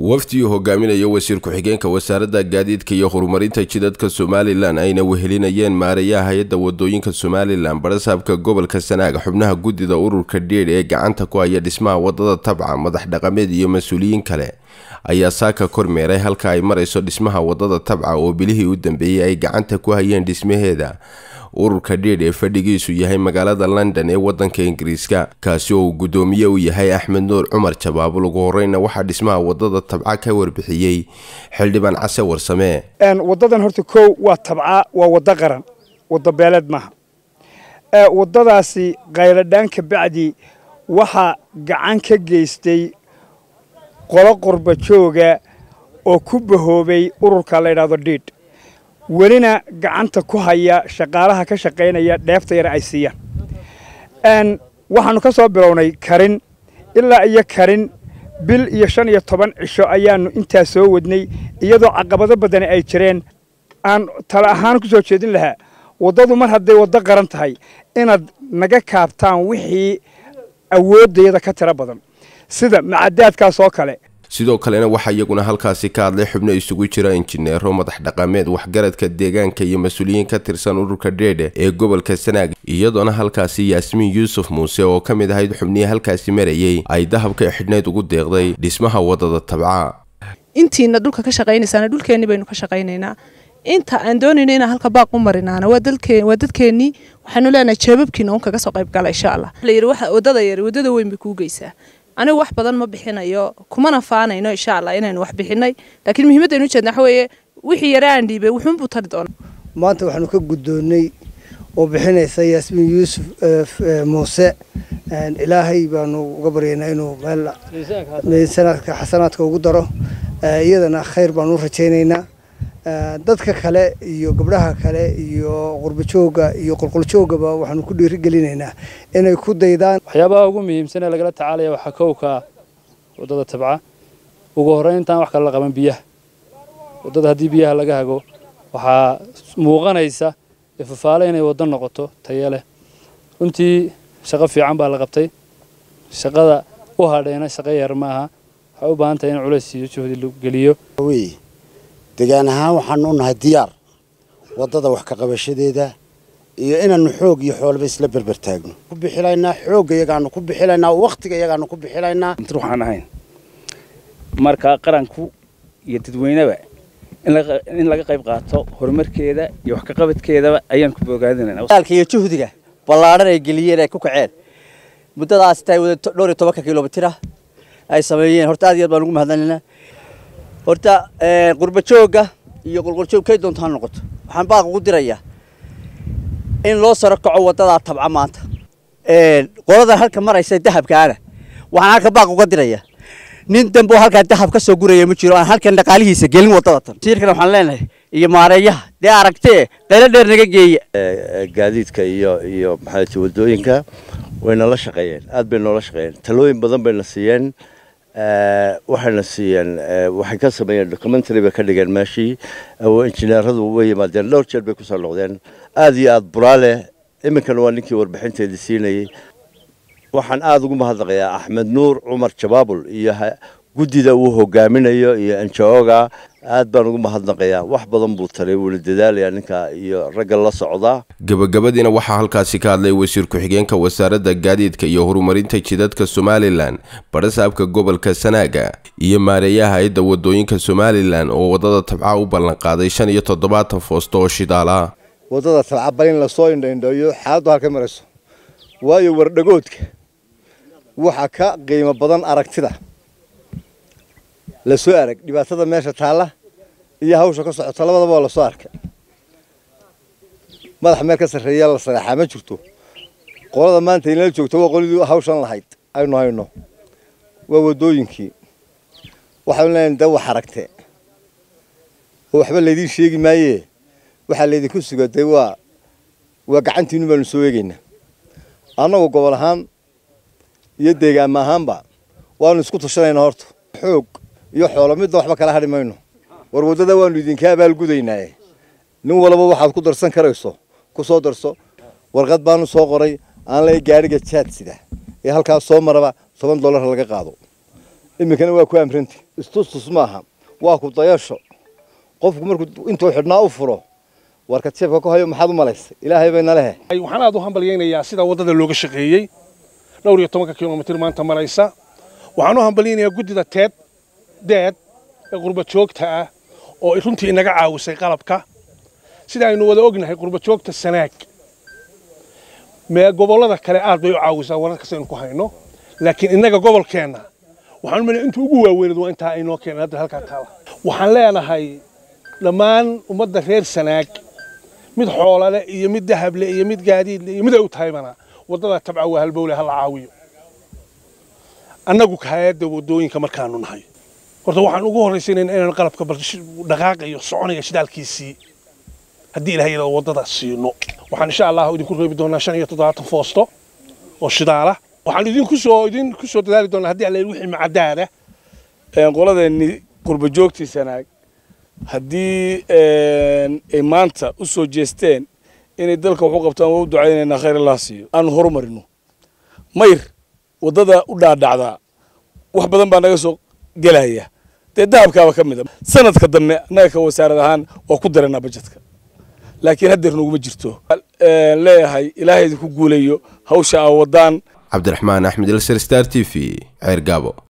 wafdi uu hogaaminayo wasiir ku-xigeenka wasaaradda gaadiidka iyo horumarinta jidadka somalilan ayna wehelinayeen maareeyaha hay-adda wadooyinka somalilan barasaabka gobolka sanaaga xubnaha guddida ururka dheedh ee gacanta ku haya dhismaha wadada tabca madax dhaqameed iyo mas-uuliyiin kale ayaa saaka kormeeray halka ay marayso dhismaha wadada tabca oo bilihii u dambeeyey ay gacanta ku hayeen dhismaheeda ururka dheedh ee fadhigiisu yahay magaalada london ee wadanka ingiriiska kaasi oo uu guddoomiye u yahay axmed nuur cumar jabaabul ugu horeyna waxaa dhismaha wadada tabca ka warbixiyey xildhibaan case warsame wadadan horta kow waa tabca waa wado qaran wado beeleed maaha wadadaasi qayladhaan ka bacdi waxaa gacan ka geystay qolo qurba jooga oo ku bahoobay ururka la ydhahdo dhiidh welina gacanta ku haya shaqaalaha ka shaqaynaya dheefta yar ay siiyaan waxaannu ka soo bilownay karin ilaa iyo karin bil iyo shan iyo toban cisho ayaannu intaa soo wadnay iyadoo caqabado badani ay jireen aan tala ahaan ku soo jeedin lahaa waddadu mar hadday waddo qaran tahay inaad naga kaabtaan wixii awooddayada ka tiro badan sida macadaadkaas oo kale sidoo kalena waxaa iyaguna halkaasi ka hadlay xubno isugu jira injineero madax dhaqameed waxgaradka deegaanka iyo mas-uuliyiin ka tirsan ururka dheedhe ee gobolka sanaag iyadoona halkaasi yaasmiin yuusuf muuse oo ka mid ahayd xubnihii halkaasi marayey ay dahabka xidhnayd ugu deeqday dhismaha wadada tabca intiina dhulka ka shaqaynaysaana dhulkeenni baynu ka shaqaynaynaa inta aan doonayno inaan halka baaq u marinaana waa dadkeennii waxaanu leenahay jeebabkiina un kaga soo qayb gala insha allah layidhi wadada yar wadada weyn bay kuu geysaa anigu wax badan ma bixinayo kumana faanayno insha allah inaynu wax bixinay laakiin muhiimaddaynu ujeedna waxa weeye wixii yare aan dhiibay wuxuunbuu tari doona maanta waxaanu ka guddoonnay oo bixinaysa yaasmiin yuusuf muuse ilaahay baanu uga baryaynaa inuu meel miisaanaadka xasanaadka ugu daro iyadana khayr baanu u rajaynaynaa dadka kale iyo gabdhaha kale iyo qurbajooga iyo qolqoljoogaba waxaanu ku dhiirigelinaynaa inay ku daydaan waxyaabaha ugu muhiimsan ee lagala tacaalaya waxaa kowka waddada tabca ugu horreyn intaan wax kale la qaban biyaha waddada haddii biyaha laga hago waxaa muuqanaysa ifafaale inay waddo noqoto tayo leh runtii shaqo fiican baa la qabtay shaqada u hadheena shaqo yar maaha waxay u baahan tahay in culays iyo juhdi la geliyo degaan ahaan waxaanu u nahay diyaar waddada wax ka qabashadeeda iyo inaannu xoog iyo xoolaba isla berber taagno ku bixilaynaa xoogga iyagaanu ku bixilaynaa wakhtiga iyagaanu ku bixilaynaa waxaan ahayn marka qaranku iyo dadweyneba in laga qayb qaato horumarkeeda iyo wax ka qabadkeedaba ayaan ku bogaadinayna iyo juhdiga ballaadhan ay geliyeen ay ku kaceen muddadaas tahay wada dhowr iyo tobanka kilomitira ay sameeyeen horta aad iyo aad baan ugu mahadnaynaa horta qurbajooga iyo qolqoljoog kay doonto ha noqoto waxaan baaq ugu dirayaa in loo saro kaco waddadaa tabca maanta qoladan halka maraysa dahabkaana waxaan halka baaq uga dirayaa nin dambe oo halkaa dahab ka soo guraya ma jiro aan halkan dhaqaalihiisa gelin waddada tan siirkana waxaan leenahay iyo maareeyaha dee aragtee qaylo dheer naga geeya gaadiidka iyo iyo maxaa waddooyinka wayna la shaqeeyeen aad bay noola shaqeeyeen talooyin badan bayna siiyeen waxayna siiyeen waxay ka sameeyeen documentary bay ka dhigeen meeshii injineeradu way yimaadeen dhowr jeer bay kusoo noqdeen aad iyo aad buraale iminkana waa ninkii warbixinteedii siinayey waxaan aada ugu mahadnaqayaa axmed nuur cumar jabaabul iyo guddida uu hogaaminayo iyo enjoga aad baan ugu mahadnaqayaa wax badan buu talay wuuna dadaalayaa ninka iyo ragga la socdaa gabagabadiina waxaa halkaasi ka hadlay wasiir ku-xigeenka wasaaradda gaadiidka iyo horumarinta jidadka somalilan barasaabka gobolka sanaaga iyo maareeyaha hay-adda wadooyinka somalilan oo waddada tabca u ballanqaaday shan iyo toddobaatan foosto oo shidaala waddada tabca bal in lasoo indhaindheeyo xaaladdu halka marayso waayo wardhagoodka waxa ka qiimo badan aragtida la soo arag dhibaatada meesha taalla iyo hawsha ka socota labadaba waa la soo arkay madax meel ka sarreeya la sareexaa ma jirto qolada maanta inala joogto waa qoladii hawshan lahayd aynu hayno waa waddooyinkii waxaanu leenahay da wax aragtee oo waxba laydiin sheegi maayee waxaa laydinku sugatay waa waa gacantiinu baanu soo eegaynaa annagu gobol ahaan iyo deegaama ahaanba waanu isku tashanaynaa horta xoog iyo xoolo midna waxba kala hadhi mayno war waddada waanu idinka abaalgudaynaaye nin walba waxaad ku darsan karayso ku soo darso warqad baanu soo qoray aan lay gaadhiga jaadsida ee halkaas soo maraba toban dollar laga qaado iminkana waa ku amranti istustus maaha waa ku dayasho qofku markuu intuu xidhnaa u furo warka jeebka ku hayo maxaad u malaysay ilaahay bayna lehe waxaan aad u hambalyaynayaa sida waddada looga shaqeeyey dhowr iyo tobanka kilomitir maanta maraysa waxaan u hambalyaynayaa guddida teed deed ee qurba joogta ah oo runtii inaga caawisay qalabka sida aynu wada ognahay qurba joogta sanaag mee gobollada kale aad bay u caawisaa wararkas aynu ku hayno laakiin innaga gobolkeenna waxaan u malaya inta ugu waaweynad waa intaa aynoo keenan hadda halkaa taala waxaan leenahay dhammaan ummadda reer sanaag mid xoolale iyo mid dahable iyo mid gaadiidle iyo mid ay u tahaybana waddada tabca waa halbowle ha la caawiyo annagu hayadda waddooyinka markaanu nahay horta waxaan ugu horraysaynayna inaan qalabka dhaqaaqayo soconaya shidaalkiisii haddii ilahay yidhahdo waddada siino waxaan insha allah idinku reebi doonaa shan iyo toddobaatan foosto oo shidaala waxaan idinku soo idinku soo dadaali doonaa haddii alla wixii macadaada qoladeennii qurba joogtii sanaag haddii ay maanta u soo jeesteen inay dalka wax u qabtaan waa u ducaynaynaa khayr allah siiyo aanu horumarino mayr waddada u dhaadhacdaa wax badan baa naga soo gelaya dee dahabkaaba ka mid a sanadka dambe annaga ka wasaarad ahaan waa ku daranaa bajetka laakiin haddeer noguma jirto leeyahay ilaahay idinku guulayo hawsha aa waddaan cabdiraxmaan axmed ilser star t v ceer gaabo